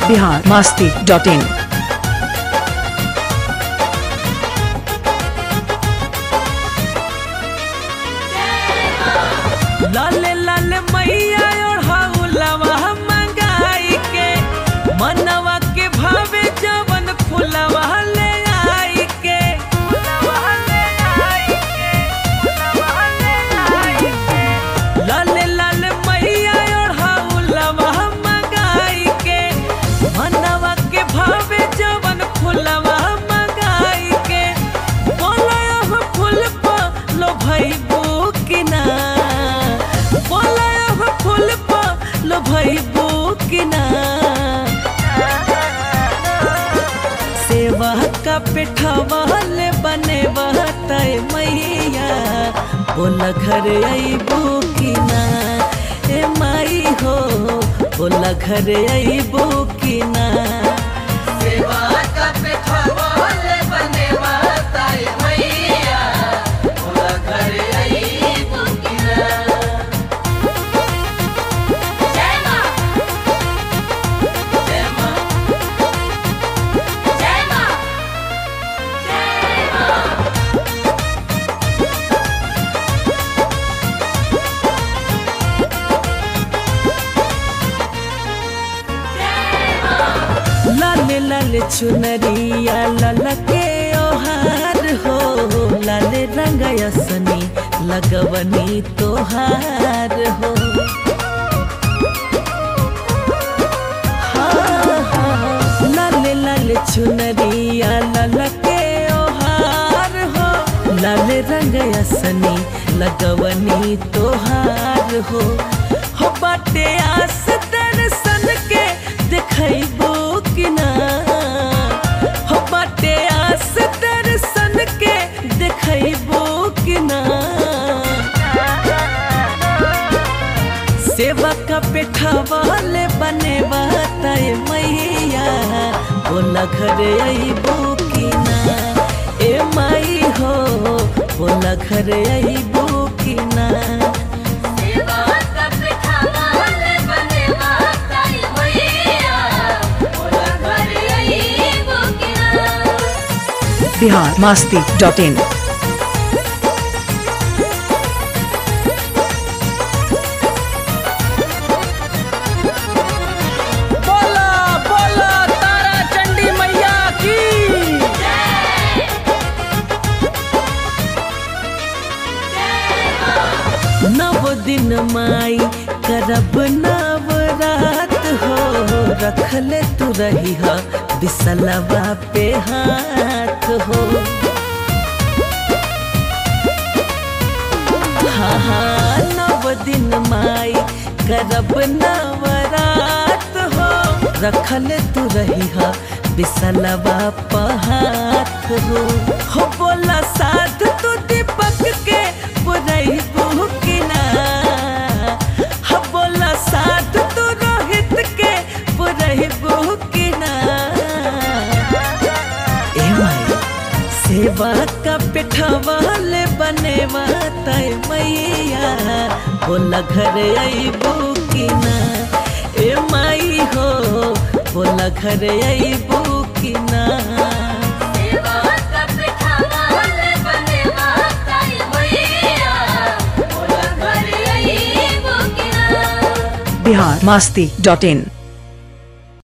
Bihar Masti dot in लाले लाले मैया ओढ़ाउलवा मंगाई के मनवा के भावे जवन फुलवा ले आई के फुलवा ले आई के फुलवा ले आई के लाले लाले मैया ओढ़ाउलवा मंगाई के मनवा के भावे जवन फुलवा मंगाई के बोला अब फूल पर लो भाई बुकिना बोला अब फूल पर लो भाई बुकिना सेवा का पेठवाल बने तय मैया बोला घर आई बुकिना ए माई हो बोला घर आई बुकिना सेवा का पेठवाल बने माताए मैया बोला घर आई बुकिना जय मां जय मां जय मां जय मां लाले लाले चुनरिया ललके ओहार हो लाले रंगयसनी लगवनी तोहार हो हाँ, हाँ, लाले लाले चुनरिया ललके ओहार हो लाले रंगयसनी लगवनी तोहार हो हो बाटे आस दर्शन के देखैबो कि ना हो बाटे आस दर्शन के देखैबो कि ना सेवा का पेठवाल बने तय मैया बोला घर अइबो कि ना ए माई हो बोला घर अइबो कि ना सेवा का पेठवाल बने माताए मैया बोला घर आई बुकिना बिहार मास्ती डॉट इन बोला बोला तारा चंडी मैया की नव दिन माई करब नवरात हो रखले तू रही हा बिसलवा पे हाथ हो हाँ हाँ नव दिन माई करब नवरात हो रखले तू रही हा बिसलवा पहात हो हो बोला साथ तू दीपक के बुराई बुकिना हो बोला साथ तू रोहित के बुराई बुकिना ए माई सेवा का पेठवाल बने तय मैया बोला घर अइबो कि ना ए माई हो बोला घर अइबो कि ना सेवा का पेठवाल बने माताए मैया बोला घर आई बुकिना बिहार मास्ती डॉट इन